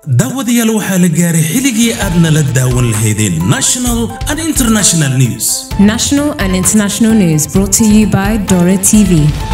daawadayaal waxaa la gaaray xilligii aad nala daawan lahaydeen national and international news National and international news brought to you by Dora TV.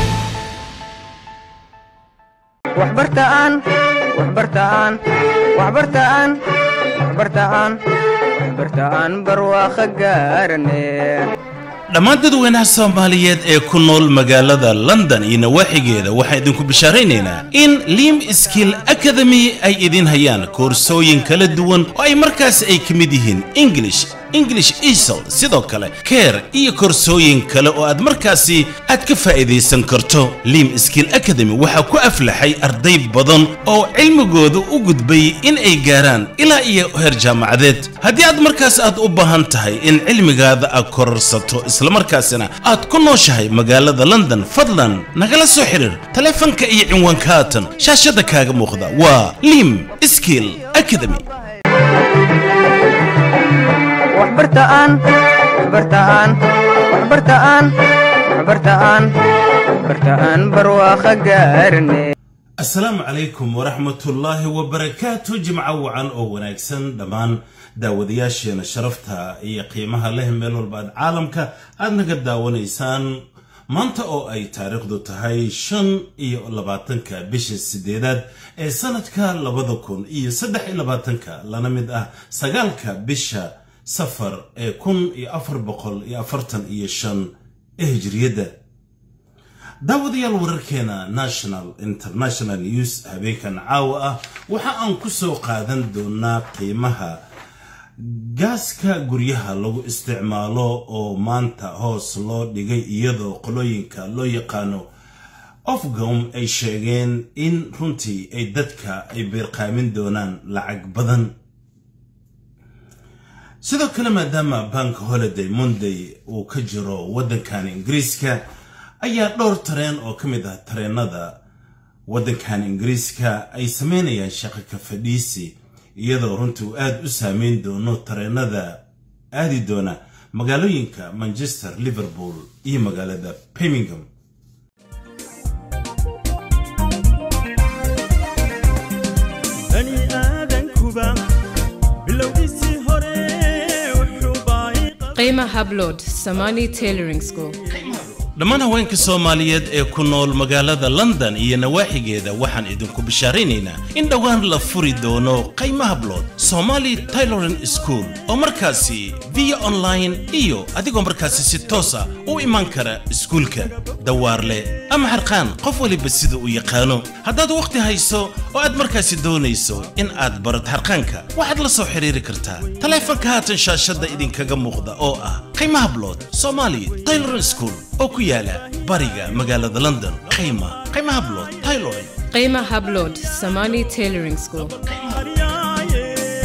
waxbartaan waxbartaan waxbartaan waxbartaan waxbartaan barwaaqo gaarane dhammaan dadweynaha soomaaliyeed ee ku nool magaalada london iyo nawaaxigeeda waxaan idinku bishaaraynaynaa in lim skill academy ay idin hayaan koorsooyin kala duwan oo ay markaas ay ka mid yihiin english english esol sidoo kale care iyo koorsooyin kale oo aad markaasi aad ka faa'iidaysan karto lim skill academy waxaa ku aflaxay arday badan oo cilmigooda u gudbay in ay gaaraan ilaa iyo heer jaamacadeed haddii aad markaas aad u baahan tahay in cilmigaada aad kororsato islamarkaasina aad ku nooshahay magaalada london fadlan nagala soo xiriir taleefanka iyo cinwaanka haatan shaashada kaaga muuqda waa lim skill academy waxbartaan waxbartaan waxbartaan waxbartaan waxbartaan barwaaqo gaarane asalaamu calaykum waraxmatullaahi wabarakaatu jimco wacan oo wanaagsan dhammaan daawadayaasheena sharafta iyo qiimaha leh meel walba aad caalamka aad naga daawanaysaan maanta oo ay taariikhdu tahay shan iyo labaatanka bisha sideedaad ee sanadka labada kun iyo saddex iyo labaatanka lana mid ah sagaalka bisha safar ee kun iyo afar boqol iyo afartan iyo shan ee hijriyadda daawadayaal wararkeena national international news habeenkan caawa ah waxa aan ku soo qaadan doonaa qiimaha gaaska guryaha lagu isticmaalo oo maanta hoos loo dhigay iyadoo qolooyinka loo yaqaano ofgom ay sheegeen in runtii ay dadka ay beerqaamin doonaan lacag badan sidoo kale maadaama bank holiday monday uu ka jiro waddankan ingiriiska ayaa dhowr tareen oo ka mid ah tareenada waddankan ingiriiska ay sameynayaan shaqo ka fadhiisi iyadoo runtii uu aada u saameyn doono tareenada aadi doona magaalooyinka manchester liverpool iyo magaalada birmingham bani aadankuba bilowgiisii hore wuxuu baayay Qima Hablod, Samani Tailoring School. dhammaan haweenka soomaaliyeed ee ku nool magaalada london iyo nawaaxigeeda waxaan idinku bishaaraynaynaa in dhowaan la furi doono qaymaha blood somali tailoring school oo markaasi via online iyo adigoo markaasi si toosa u imaan kara iskuulka dawaarle ama xarqaan qof waliba sida uu yaqaano haddaad wakhti hayso oo aad markaasi doonayso in aad barad xarqaanka waxaad la soo xiriiri kartaa taleefanka haatan shaashadda idinkaga muuqda oo ah qaymaha blood somali tailoring school oo ku yaala bariga magaalada london qiima qiimaha blood tailoring Qima Hablod, Samani Tailoring School. haryaaye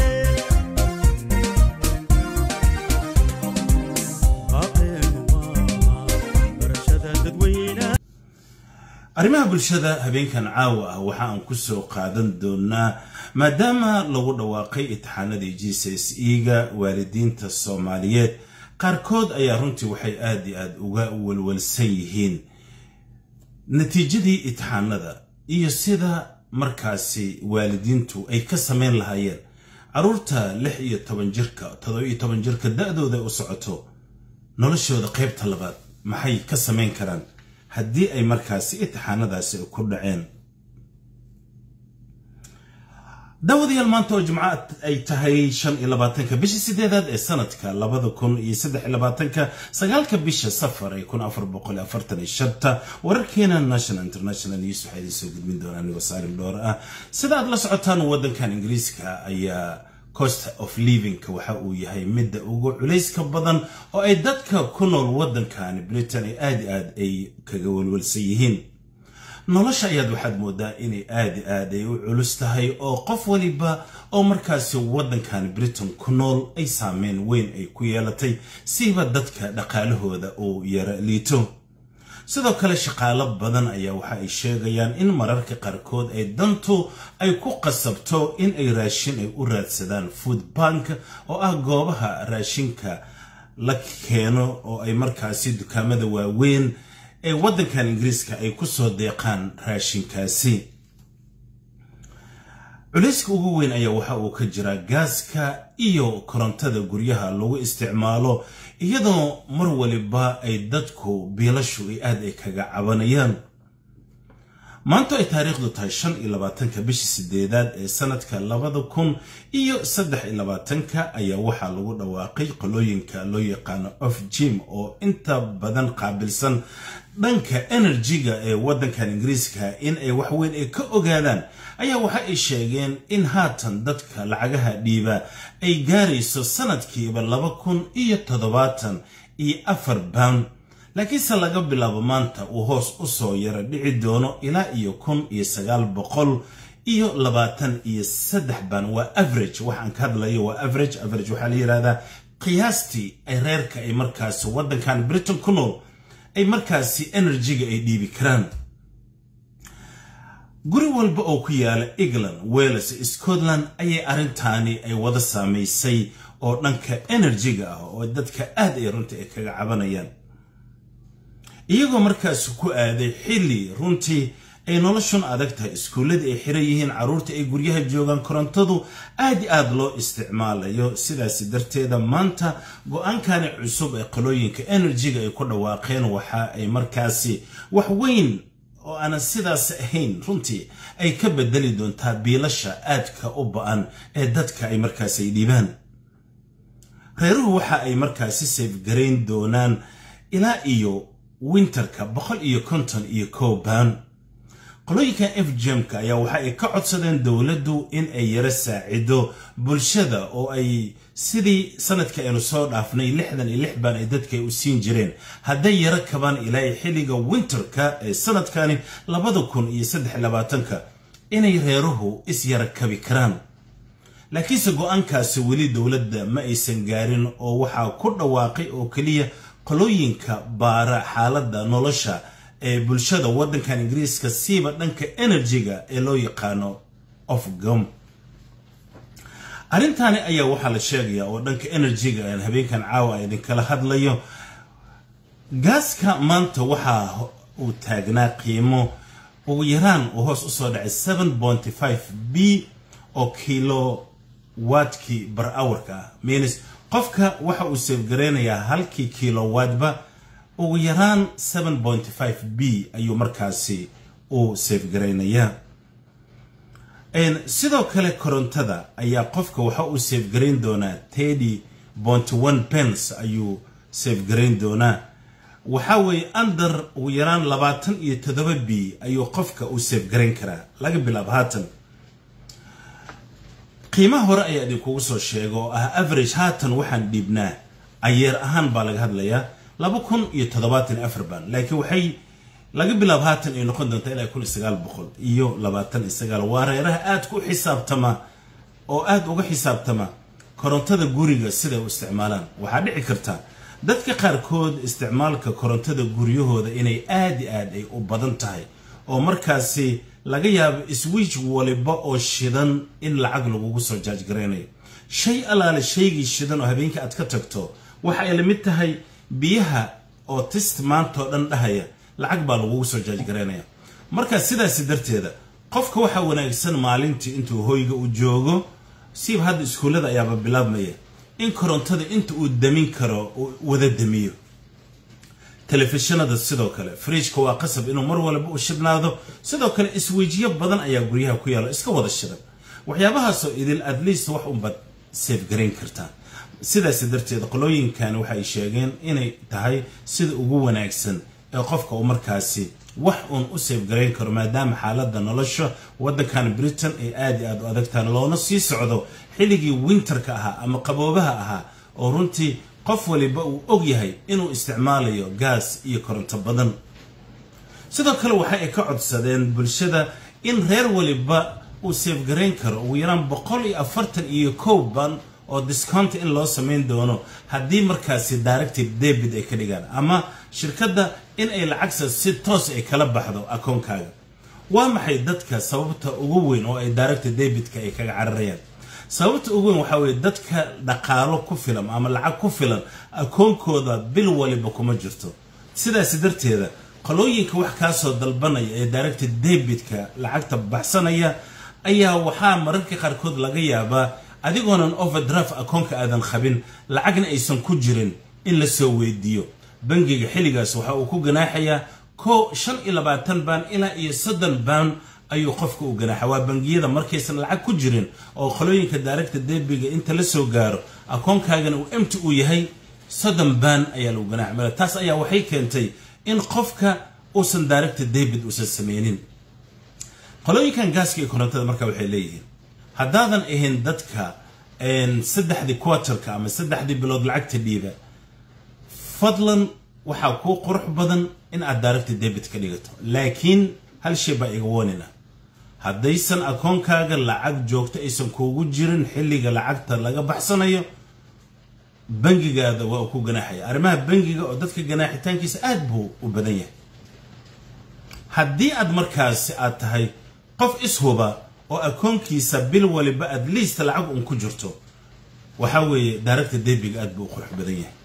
baaqeenu maaha barashada dadweynaha arrimaha bulshada habeenkan caawa ah waxa aan ku soo qaadan doonaa maadaama lagu dhawaaqay itixaanadii g c s e-ga waalidiinta soomaaliyeed qaarkood ayaa runtii waxay aada iyo aada uga walwalsan yihiin natiijadii itixaanada iyo sida markaasi waalidiintu ay ka samayn lahaayeen carruurta lix iyo toban jirka toddoba iyo toban jirka da-dooda u socoto noloshooda qaybta labaad maxay ka samayn karaan haddii ay markaasi itixaanadaasi ku dhaceen daawadayaal maanta oo jimco ay tahay shan iyo labaatanka bisha sideedaad ee sanadka labada kun iyo saddex iyo labaatanka sagaalka bisha safar ee kun afar boqol afartan iyo shanta wararkeena national international news waxaa idiin soo gudbin doonaa anigoo saalim dhoor ah sida aad la socotaan waddankan ingiriiska ayaa cost of livingka waxa uu yahay midda ugu culayska badan oo ay dadka ku nool waddankan britain ay aada aad ay kaga walwalsan yihiin nolosha ayaad waxaad moodaa inay aada aad ay u culus tahay oo qof waliba oo markaasi waddankan britain ku nool ay saameyn weyn ay ku yeelatay siiba dadka dhaqaalahooda uu yara liito sidoo kale shaqaalo badan ayaa waxa ay sheegayaan in mararka qaarkood ay dantu ay ku qasabto in ay raashin ay u raadsadaan food bank oo ah goobaha raashinka la keeno oo ay markaasi dukaamada waaweyn ee waddankan ingiriiska ay ku soo deeqaan raashinkaasi culayska ugu weyn ayaa waxa uu ka jiraa gaaska iyo korontada guryaha lagu isticmaalo iyadoo mar waliba ay dadku biilashu ay aad ay kaga cabanayaan maanta ay taariikhdu tahay shan iyo labaatanka bishii sideedaad ee sanadka labada kun iyo saddex iyo labaatanka ayaa waxaa lagu dhawaaqay qolooyinka loo yaqaano of jim oo inta badan qaabilsan dhanka enerjiga ee waddankan ingiriiska in ay waxweyn ay ka ogaadaan ayaa waxa ay sheegeen in haatan dadka lacagaha dhiiba ay gaarayso sanadkiiba laba kun iyo toddobaatan iyo afar pound laakiinse laga bilaabo maanta uu hoos u soo yara dhici doono ilaa iyo kun iyo sagaal boqol iyo labaatan iyo saddex baan waa average waxaan ka hadlayo waa average average waxaa la yidhahdaa qiyaastii ay reerka ay markaasi waddankan britain ku nool ay markaasi enerjiga ay dhiibi karaan guri walba oo ku yaala england wales scotland ayay arrintaani ay wada saamaysay oo dhanka enerjiga ah oo dadka aad ay runtii ay kaga cabanayaan iyagoo markaasi ku aaday xilli runtii ay noloshun adag tahay iskuulladii ay xiran yihiin carruurta ay guryaha joogaan korontadu aad i aad loo isticmaalayo sidaasi darteeda maanta go-aankani cusub ee qalooyinka enerjiga ay ku dhawaaqeen waxa ay markaasi wax weyn oo aanan sidaas ahayn runtii ay ka bedeli doontaa biilasha aadka u ba-an ee dadka ay markaasi ay dhiibaan reeruhu waxa ay markaasi seefgarayn doonaan ilaa iyo winterka boqol iyo konton iyo kow baan qolooyinka f jemka ayaa waxa ay ka codsadeen dowladdu in ay yaro saacido bulshada oo ay sidii sanadka aynu soo dhaafnay lixdan iyo lix baan ay dadka u siin jireen hadday yaro kabaan ilaa xilliga winterka ee sanadkani labada kun iyo saddex labaatanka inay reeruhu is yara kabi karaan laakiinse go-aankaasi weli dowladda ma aysan gaarin oo waxaa ku dhawaaqay oo keliya qolooyinka baara xaaladda nolosha ee bulshada waddankan ingiriiska siiba dhanka enerjiga ee loo yaqaano ofgom arrintaani ayaa waxaa la sheegayaa oo dhanka enerjiga aan habeenkan caawa idinkala hadlayo gaaska maanta waxaa uu taagnaa qiimo ugu yaraan uu hoos usoo dhacay seven ponty five b oo kilo waadkii bar hourka ah means qofka waxa uu seefgareynayaa halkii kilowaadba ugu yaraan seven ponty five b ayuu markaasi uu seefgaraynayaa sidoo kale korontada ayaa qofka waxa uu seefgarayn doonaa thirty ponty one pence ayuu seefgarayn doonaa waxaa weeye under ugu yaraan labaatan iyo toddoba b ayuu qofka uu seefgarayn karaa laga bilaabo haatan qiimaha hore ayaa idinkugu soo sheega oo ah average haatan waxaan dhiibnaa ayeer ahaan baa laga hadlayaa laba kun iyo toddobaatan iyo afar baan laakiin waxay laga bilaabo haatan ay noqon doontaa ilaa kun iyo sagaal boqol iyo labaatan iyo sagaal waa reeraha aad ku xisaabtama oo aad uga xisaabtama korontada guriga siday u isticmaalaan waxaa dhici karta dadka qaarkood isticmaalka korontada guryahooda inay aad i aad ay u badan tahay oo markaasi laga yaabo swiij waliba oo shidan in lacag lagugu soo jaajgaraynayo shay allaale shaygii shidan oo habeenkii aad ka tagto waxa ay la mid tahay biyaha oo tist maantao dhan dhahaya lacag baa lagugu soo jaajgaraynaya marka sidaasi darteeda qofka waxaa wanaagsan maalintii intuu hoyga u joogo siiba hadda iskuullada ayaaba bilaabmaya in korontada inta uu damin karo uu wada damiyo telefishinada sidoo kale fridjka waa qasab inuu mar walba u shidhnaado sidoo kale isweyjiyo badan ayaa guryaha ku yaalo iska wada shidan waxyaabahaasoo idil at least wax unbaad seefgarayn kartaa sidaas darteed qolooyinkan waxay sheegeen inay tahay sida ugu wanaagsan ee qofka uu markaasi wax uun u seefgarayn karo maadaama xaaladda nolosha waddankan britain ay aad i aad u adagtaan loona sii socdo xilligii winterka ahaa ama qaboobaha ahaa oo runtii qof waliba uu og yahay inuu isticmaalayo gaas iyo koronto badan sidoo kale waxa ay ka codsadeen bulshada in reer waliba uu seefgarayn karo ugu yaraan boqol iyo afartan iyo kow ban oo discount in loo samayn doono haddii markaasi directive debit ay ka dhigaan ama shirkadda in ay lacagsa si toos ay kala baxdo akoonkaaga waa maxay dadka sababta ugu weyn oo ay directive debitka ay kaga cararayaan sababta ugu weyn waxaa weeye dadka dhaqaalo ku filan ama lacag ku filan akoonkooda bil waliba kuma jirto sidaasi darteeda qolooyinka wax kaasoo dalbanaya ee directive debitka lacagta baxsanaya ayaa waxaa mararka qaarkood laga yaabaa adigoonan overdraft akoonka aadan qabin lacagna aysan ku jirin in la soo weydiiyo bangiga xilligaas waxa uu ku ganaaxayaa ko shan iyo labaatan baan ilaa iyo soddon baan ayuu qofka u ganaaxa waa bangiyada markaysan lacag ku jirin oo qolooyinka daaragta debiga inta la soo gaaro akoonkaagana uu emti uu yahay soddon baan ayaa lagu ganaaxa male taas ayaa waxay keentay in qofka uusan daaragta debit uusan sameynin qolooyinkan gaaska iyo korontada marka waxay leeyihiin haddaadan ahayn dadka saddexdii quarterka ama saddexdii bilood lacagta dhiiba fadlan waxaa kuu qurux badan in aad daaragta debit ka dhigato laakiin hal shay baa iga woonina haddaysan akoonkaaga lacag joogto aysan kuugu jirin xilliga lacagta laga baxsanayo bangigaada waa uu ku ganaaxaya arrimaha bangiga oo dadka ganaaxitaankiisa aad buu u badan yahay haddii aad markaasi aad tahay qof ishuba oo akoonkiisa bil waliba at least lacag un ku jirto waxaa weeye daaragta debiga aad buu u qurux badan yahay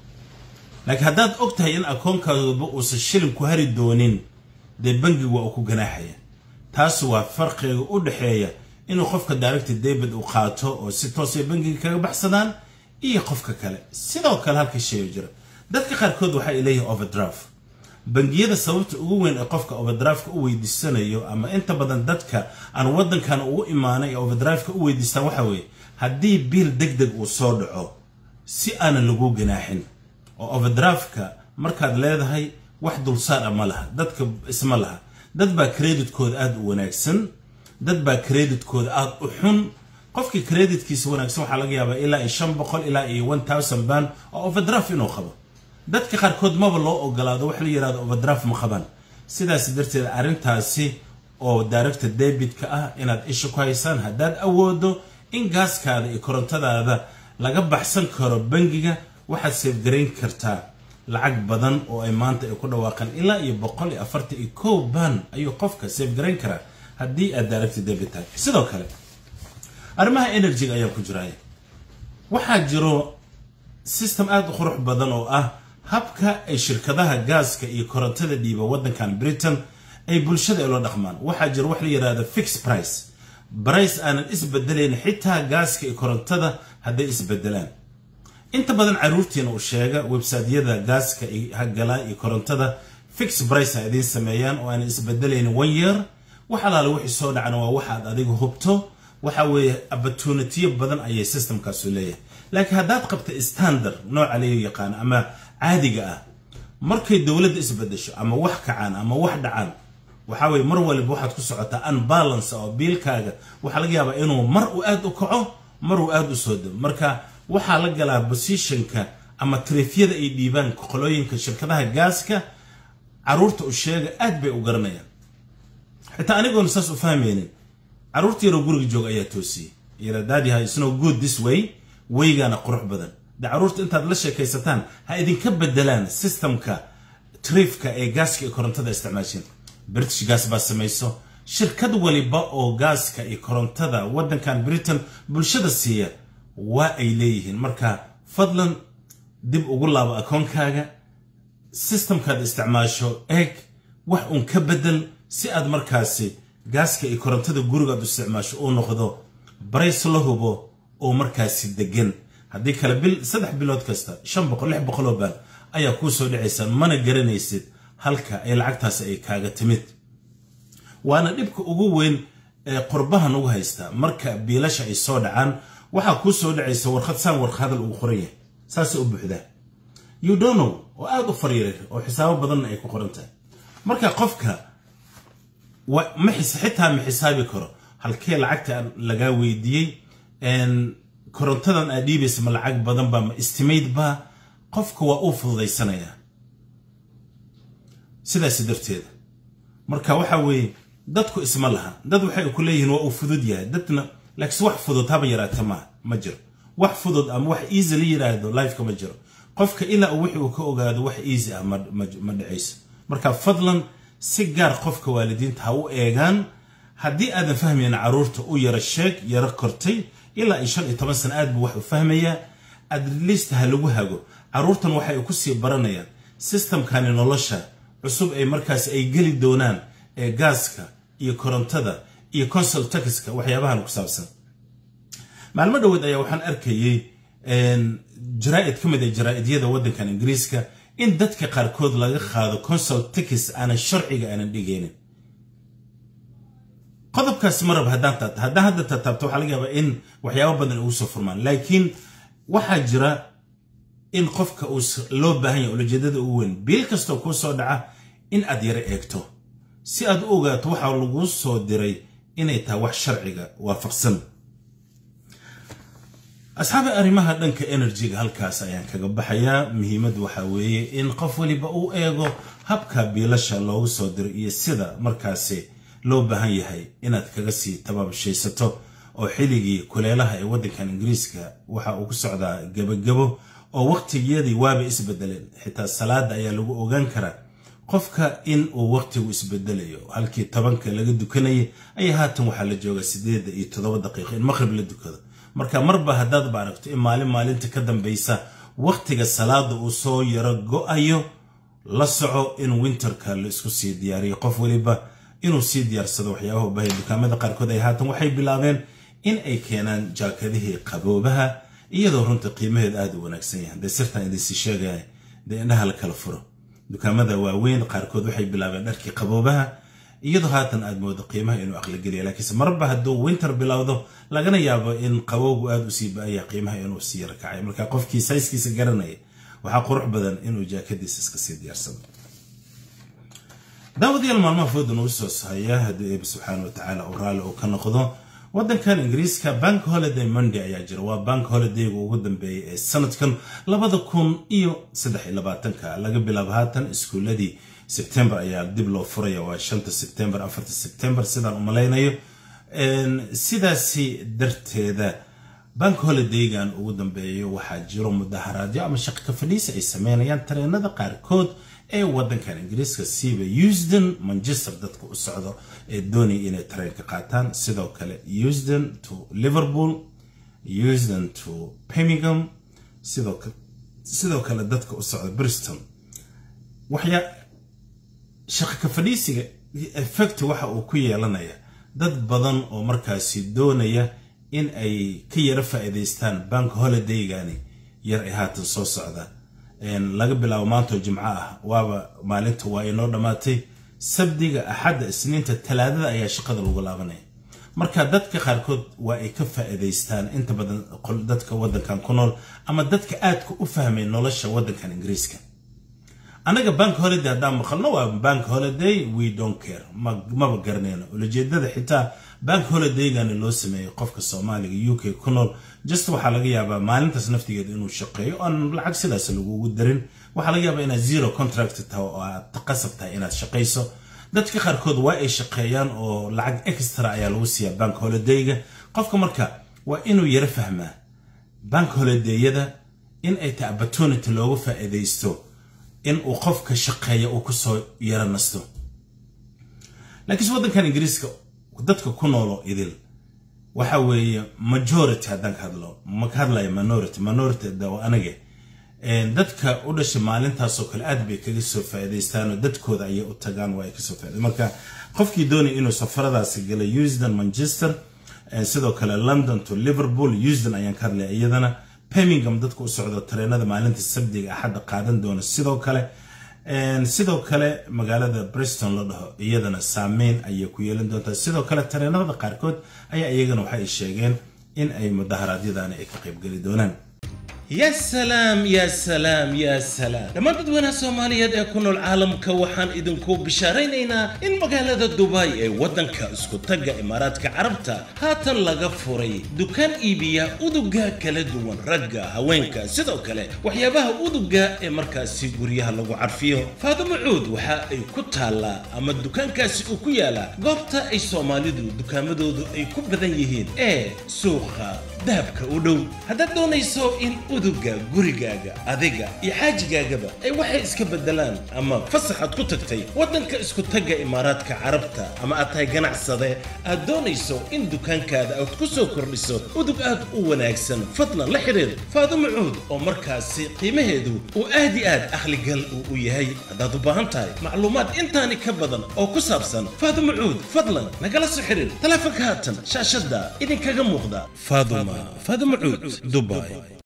laakiin haddaad og tahay in akoonkaaduba uusan shilin ku hari doonin dee bangigu waa uu ku ganaaxaya taas waa farqiga u dhexeeya inuu qofka daaragta debit uu qaato oo si toosay bangiga kaga baxsadaan iyo qofka kale sidoo kale halka sheego jira dadka qaarkood waxa ay leeyihin overdraft bangiyada sababta ugu weyn ee qofka overdraftka u weydiisanayo ama inta badan dadka aan wadankan ugu imaanay ee overdraftka u weydiistaan waxa weeye haddii biil deg deg uu soo dhaco si aanan lagu ganaaxin oo overdraftka markaad leedahay wax dulsaar a ma laha dadka isma laha dad baa creditkooda aada u wanaagsan dad baa creditkooda aada u xun qofkii creditkiisa wanaagsan waxaa laga yaabaa ilaa iyo shan boqol ilaa iyo one thousand band oo overdraft inuu qabo dadka qaarkood maba loo ogolaado wax la yihahdo overdraft ma qabaan sidaas darteed arrintaasi oo daaragta debitka ah inaad isha ku haysaan haddaad awoodo in gaaskaada iyo korontadaada laga baxsan karo bangiga waxaad seefgarayn kartaa lacag badan oo ay maanta ay ku dhawaaqaan ilaa iyo boqol iyo afartan iyo kow baan ayuu qofka seefgarayn karaa haddii aad daaragta debit tahay sidoo kale arrimaha energyga ayaa ku jiraya waxaa jiro system aada u qurux badan oo ah habka ay shirkadaha gaaska iyo korontada dhiiba waddankan britain ay bulshada ula dhaqmaan waxaa jira wax la yidhahda fix price brice aanan isbedelayn xitaa gaaska iyo korontada hadday isbedelaan inta badan caruurtiina uu sheega websiteyada gaaska galaa iyo korontada fix brice ha idiin sameeyaan oo aanan isbedelayn one year wax alaale wixii soo dhacana waa waxaad adiga hubto waxa weeye opportunitiyo badan ayay systemkaasu leeyahay laakiin haddaad qabta standard nooca laga yaqaano ama caadiga ah markay dowladda isbedesho ama wax kacaan ama wax dhacaan waxaa weye mar waliba waxaad ku socotaa unbalance oo biilkaaga waxaa laga yaabaa inuu mar uu aada u kaco mar uu aada u soo dego marka waxaa la galaa positionka ama trefyada ay dhiibaan qolooyinka shirkadaha gaaska caruurta u sheega aad bay u garanayaan xitaa anigoona saas u fahmaynin caruurta yaroo guriga jooga ayaa toosiyey yara daadiha isnoo good this way weygaana qurux badan de caruurta intaad la sheekaysataan ha idinka bedelaan systemka trifka ee gaaska iyo korontada isticmaasheen british gas baa samayso shirkad waliba oo gaaska iyo korontada waddankan britain bulshada siiya waa ay leeyihiin marka fadlan dib ugu laabo akoonkaaga systemkaad isticmaasho eeg wax uun ka bedel si aad markaasi gaaska iyo korontada gurigaad u isticmaasho uu noqdo barays la hubo oo markaasi degan haddii kale bil saddex bilood kasta shan boqol lix boqoloo baan ayaa kuu soo dhacaysa mana garanaysid halka ay lacagtaasi ay kaaga timid waana dhibka ugu weyn ee qurbahan ugu haystaa marka biilasha ay soo dhacaan waxaa kuu soo dhacaysa warqad saan warqa hadal ugu qoran yahay saasay u buuxdaa you don't know oo aada u fariiray oo xisaabo badanna ay ku qoran tahay marka qofka xitaa ma xisaabi karo halkee lacagta lagaa weydiiyey korontadan aad dhiibaysa ma lacag badan baa ma istimayd baa qofka waa uu fududaysanayaa sidaas darteeda marka waxa weeye dadku isma laha dad waxay ku leeyihiin waa uu fudud yahay dadna laakiin wax fudud haba yaraata ma ma jiro wax fudud ama wax easy la yiraahdo lifeka ma jiro qofka ilaa uu wixii uu ka ogaado wax easy ah ma dhacayso marka fadlan si gaar qofka waalidiinta ha u eegaan haddii aadan fahmayn caruurta u yara sheeg yara kortay ilaa iyo shan iyo toban sana aad buu wax u fahmayaa adlist ha lagu hago caruurtan waxay ku sii baranayaan systemkani nolosha cusub ay markaas ay geli doonaan ee gaaska iyo korontada iyo consul taxka waxyaabahan ku saabsan maalmo dhoweed ayaa waxaan arkayey jaraa'id ka mid ah jaraa'idiyada waddankan ingiriiska in dadka qaarkood laga qaado consul tax aanan sharciga aanan dhigaynin qodobkaas marab haddaan taabto haddaan hadda tataabto waxaa laga yaabaa in waxyaabo badan ugu soo furmaan laakiin waxaa jira in qofka uu loo baahan yahay ulajeedada ugu weyn biil kastoo kuu soo dhaca in aad yaro eegto si aad u ogaato waxaa laguu soo diray inay tahay wax sharciga waafaqsan asxaabi arrimaha dhanka enerjiga halkaas ayaan kaga baxayaa muhiimaddu waxaa weeye in qof weliba uu eego habka biilasha loogu soo diray iyo sida markaasi loo baahan yahay inaad kaga sii tabaabashaysato oo xilligii kuleelaha ee waddankan ingiriiska waxa uu ku socdaa gebagabo oo waqtigiyadii waaba isbedeleen xitaa salaada ayaa lagu ogaan karaa qofka in uu waqtigu isbedelayo halkii tobanka laga dukanayay ayaa haatan waxaa la joogaa sideeda iyo toddoba daqiiqo in maqrib la dukado marka marba haddaadba aragto in maalin maalinta ka dambaysa waqtiga salaada uu soo yaro go-ayo la soco in winterka la isku sii diyaariyo qof weliba inuu sii diyaarsado waxyaabaha u baahaya dukaamada qaarkood ay haatan waxay bilaabeen in ay keenaan jaakadihii qaboobaha iyadoo runta qiimaheed aada u wanaagsan yahay dee sirtaan idinsii sheegaya dee indhaha la kala furo dukaamada waaweyn qaarkood waxay bilaabeen dharkii qaboobaha iyadoo haatan aad moodo qiimaha inuu aqligeliya laakiinse marba hadduu winter bilowdo lagana yaabo in qabowgu aada usii ba-aya qiimaha inuu sii rakacay marka qofkii sayskiisa garanaya waxaa qurux badan inuu jaakadiisa iska sii diyaarsado daawadayaal maalmaha fooda nagu soo sahaya haddii eeba subxaana wa tacaala uu raalli uu ka noqdo waddankan ingiriiska bank holiday monday ayaa jira waa bank holidayga ugu dambeeyay ee sanadkan labada kun iyo saddex iyo labaatanka laga bilaabo haatan iskuuladii sebtembar ayaa dib loo furaya waa shanta sebtembar afarta sebtembar sidaan u malaynayo sidaasi darteeda bank holidaygan ugu dambeeyo waxaa jiro mudaharaadyo ama shaqo ka fadhiisa ay sameynayaan tareenada qaarkood ee waddankan ingiriiska siiba eusden manchester dadka u socdo ee doonaya inay tareenka qaataan sidoo kale eusden to liverpool eusden to birmingham sidoo kale dadka u socda bristol waxyaa shaqo ka fadhiisiga effect waxa uu ku yeelanaya dad badan oo markaasi doonaya in ay ka yaro faa'iidaystaan bank holidaygani yar ay haatan soo socda laga bilaabo maantoo jimco ah waaba maalinta waa inoo dhammaatay sabdiga axadda isniinta talaadada ayaa shaqada lagu laabanaya marka dadka qaarkood waa ay ka faa'iidaystaan inta badan dadka waddankan ku nool ama dadka aadka u fahmay nolosha waddankan ingiriiska annaga bank holiday haddaan maqalno waa bank holiday we don't care maba garanayno ulajeedada xitaa bank holidaygani loo sameeyey qofka soomaaliga u k ku nool just waxaa laga yaabaa maalintaas naftigeeda inuu shaqeeyo oon lacag sidaas lagugu darin waxaa laga yaabaa inaad zero contract tahay oo aad qasab tahay inaad shaqayso dadka qaarkood waa ay shaqeeyaan oo lacag extra ayaa lagu siiyaa bank holidayga qofka marka waa inuu yaro fahmaa bank holidayada in ay tahay opportunity loogu faa'iidaysto in uu qofka shaqeeya uu kusoo yaro nasto laakiinse waddankan ingiriiska dadka ku noolo idil waxa weeye majority haddaan ka hadlo ma ka hadlaya minority minority dawa anage dadka u dhashay maalintaasoo kale aad bay kaga soo faa'iidaystaan oo dadkooda ayay u tagaan waa ay kasoo faa'iday marka qofkii doonaya inuu safaradaasi gala eusden manchester sidoo kale london to liverpool eusden ayaan ka hadlaya iyadana birmingham dadka u socdo tareenada maalinta sabdiga axadda qaadan doona sidoo kale sidoo kale magaalada briston la dhaho iyadana saameyn ayay ku yeelan doontaa sidoo kale tareenada qaarkood ayaa iyagana waxay sheegeen in ay mudaharaadyadani ay ka qaybgeli doonaan يا سلام يا سلام يا سلام لما dadweynaha soomaaliyeed ee ku nool caalamka waxaan idinku bishaaraynaynaa in magaalada dubai ee waddanka isku tagga imaaraadka carabta haatan laga furay dukaan iibiya uduga kala duwan ragga haweenka sidoo kale waxyaabaha uduga ee markaasi guryaha lagu carfiyo faadimo cuud waxa ay ku taallaa ama dukaankaasi uu ku yaalaa goobta ay soomaalidu dukaamadoodu ay ku badan yihiin ee suuqa dahabka u dhow haddaad doonayso in uduga gurigaaga adiga iyo xaajigaagaba ay waxay iska bedelaan ama fasaxaad ku tagtay waddanka isku tagga imaaraadka carabta ama aad tahay ganacsade aad doonayso in dukaankaada aad ku soo kordhiso udug aad u wanaagsan fadlan la xidhiir faadumo cuud oo markaasi qiimaheedu uu aad i aad akhligal uu u yahay haddaad u baahan tahay macluumaad intaani ka badan oo ku saabsan faadumo cuud fadlan nagala soo xidhiir taleefanka haatan shaashadda idinkaga muuqda faaduma faaduma cuud dubai